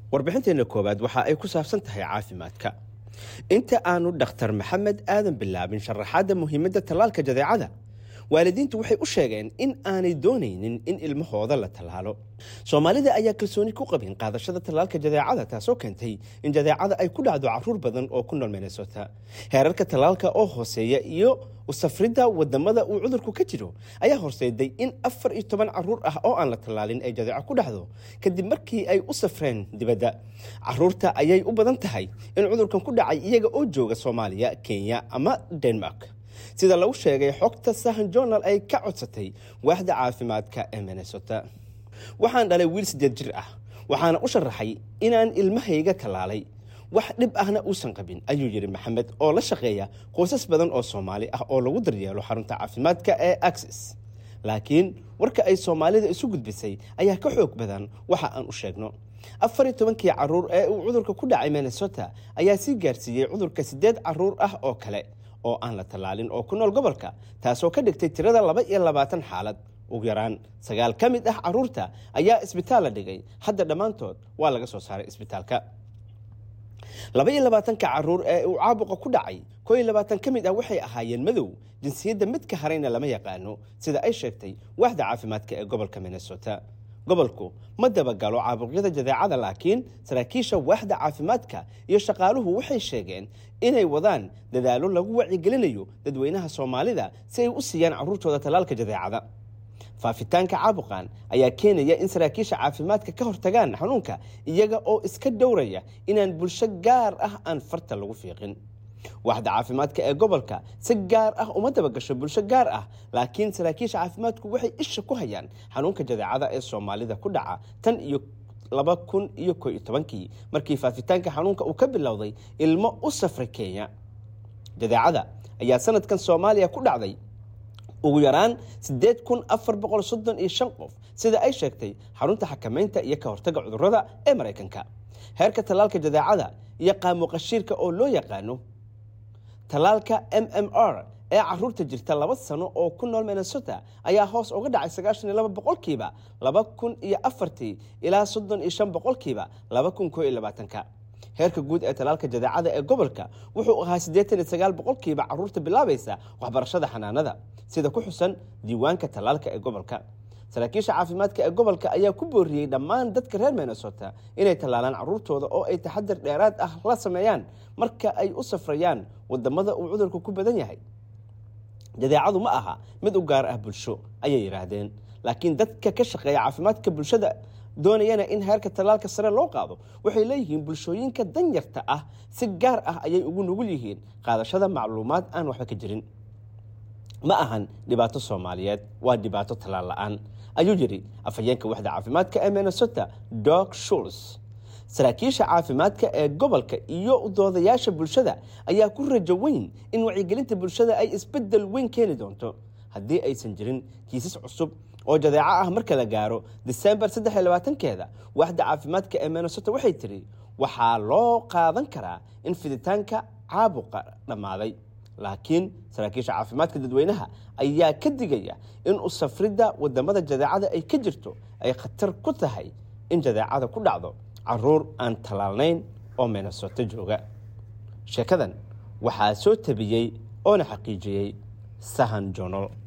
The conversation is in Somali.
warbixinteenna koowaad waxa ay ku saabsan tahay caafimaadka inta aanu dhakhtar maxamed aadan bilaabin sharaxaadda muhiimadda tallaalka jadeecada waalidiintu waxay u sheegeen in aanay doonaynin in ilmahooda la tallaalo soomaalida ayaa kalsooni ku qabin qaadashada tallaalka jadeecada taasoo keentay in jadeecada ay ku dhacdo caruur badan oo ku nool minnesota heerarka tallaalka oo hooseeya iyo usafridda wadamada uu cudurku ka jiro ayaa horseeday in afar iyo toban caruur ah oo aan la tallaalin ay jadeeco ku dhacdo kadib markii ay u safreen dibadda caruurta ayay u badan tahay in cudurkan ku dhacay iyaga oo jooga soomaaliya kenya ama denmark sida lagu sheegay xogta sahan journal ay ka codsatay waaxda caafimaadka ee minnesota waxaan dhalay wiil siddeed jir ah waxaana u sharaxay inaan ilmahayga tallaalay wax dhib ahna uusan qabin ayuu yidhi maxamed oo la shaqeeya qoysas badan oo soomaali ah oo lagu daryeelo xarunta caafimaadka ee axis laakiin warka ay soomaalida isu gudbisay ayaa ka xoog badan waxa aan u sheegno afar iyo tobankii caruur ee uu cudurka ku dhacay minnesota ayaa sii gaarsiiyey cudurka siddeed caruur ah oo kale oo aan la tallaalin oo ku nool gobolka taasoo ka dhigtay tirada laba iyo labaatan xaalad ugu yaraan sagaal ka mid ah caruurta ayaa isbitaal la dhigay hadda dhammaantood waa laga soo saaray isbitaalka laba iyo labaatanka caruur ee uu caabuqa ku dhacay koo iyo labaatan ka mid ah waxay ahaayeen madow jinsiyadda midka harayna lama yaqaano sida ay sheegtay waaxda caafimaadka ee gobolka minnesota gobolku ma dabagalo caabuqyada jadeecada laakiin saraakiisha waaxda caafimaadka iyo shaqaaluhu waxay sheegeen inay wadaan dadaallo lagu wacyigelinayo dadweynaha soomaalida si ay u siiyaan caruurtooda tallaalka jadeecada faafitaanka caabuqan ayaa keenaya in saraakiisha caafimaadka ka hortagaan xanuunka iyaga oo iska dhowraya inaan bulsho gaar ah aan farta lagu fiiqin waaxda caafimaadka ee gobolka si gaar ah uma dabagasho bulsho gaar ah laakiin saraakiisha caafimaadku waxay isha ku hayaan xanuunka jadeecada ee soomaalida ku dhaca tan iyo laba kun iyo ko iyo tobankii markii faafitaanka xanuunka uu ka bilowday ilmo u safray kenya jadeecada ayaa sanadkan soomaaliya ku dhacday ugu yaraan siddeed kun afar boqol soddon iyo shan qof sida ay sheegtay xarunta xakamaynta iyo ka hortagga cudurrada ee maraykanka heerka tallaalka jadeecada iyo qaamuqashiirka oo loo yaqaano tallaalka m m r ee caruurta jirta laba sano oo ku nool minnesota ayaa hoos uga dhacay sagaashan iyo laba boqolkiiba laba kun iyo afartii ilaa soddon iyo shan boqolkiiba laba kun koo iyo labaatanka heerka guud ee tallaalka jadeecada ee gobolka wuxuu ahaa siddeetan iyo sagaal boqolkiiba caruurta bilaabaysa waxbarashada xanaanada sida ku xusan diiwaanka tallaalka ee gobolka saraakiisha caafimaadka ee gobolka ayaa ku booriyey dhammaan dadka reer minnesota inay tallaalaan caruurtooda oo ay taxadar dheeraad ah la sameeyaan marka ay u safrayaan wadamada uu cudurku ku badan yahay jadeecadu ma aha mid u gaar ah bulsho ayay yidhaahdeen laakiin dadka ka shaqeeya caafimaadka bulshada doonayana in heerka tallaalka sare loo qaado waxay leeyihiin bulshooyinka danyarta ah si gaar ah ayay ugu nugul yihiin qaadashada macluumaad aan waxba ka jirin ma ahan dhibaato soomaaliyeed waa dhibaato tallaal la-aan ayuu yidhi afhayeenka waxda caafimaadka ee minnesota dog shuls saraakiisha caafimaadka ee gobolka iyo doodayaasha bulshada ayaa ku rajo weyn in wacyigelinta bulshada ay isbedel weyn keeni doonto haddii aysan jirin kiisas cusub oo jadeeco ah marka la gaaro disembar saddex iyo labaatankeeda waaxda caafimaadka ee minnesota waxay tiri waxaa loo qaadan karaa in fiditaanka caabuqa dhammaaday laakiin saraakiisha caafimaadka dadweynaha ayaa ka digaya in u safridda wadamada jadeecada ay ka jirto ay khatar ku tahay in jadeecada ku dhacdo caruur aan tallaalnayn oo minnesota jooga sheekadan waxaa soo tabiyey oona xaqiijiyey sahan jonol